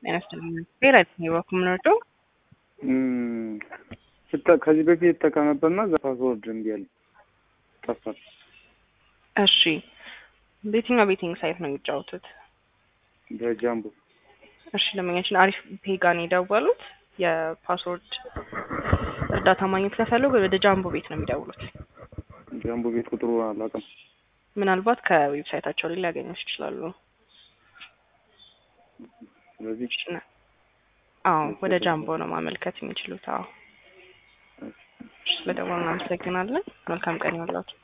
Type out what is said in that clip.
ጤና ይስጥልኝ። ብሔራዊ ባንክ የምንወደው ከዚህ በፊት የተጠቀመበትና እዛ ፓስወርድ እምቢ አለኝ ጠፋል። እሺ በየትኛው ቤቲንግ ሳይት ነው የሚጫወቱት? በጃምቦ እሺ ደንበኛችን አሪፍ ፔጋን የደወሉት የፓስወርድ እርዳታ ማግኘት ከፈለጉ ወደ ጃምቦ ቤት ነው የሚደውሉት። ጃምቦ ቤት ቁጥሩ አላውቅም። ምናልባት ከዌብሳይታቸው ላይ ሊያገኙት ይችላሉ። ስለዚህ አዎ ወደ ጃምቦ ነው ማመልከት የሚችሉት። አዎ ስለደወሉ እናመሰግናለን። መልካም ቀን ይሁንላችሁ።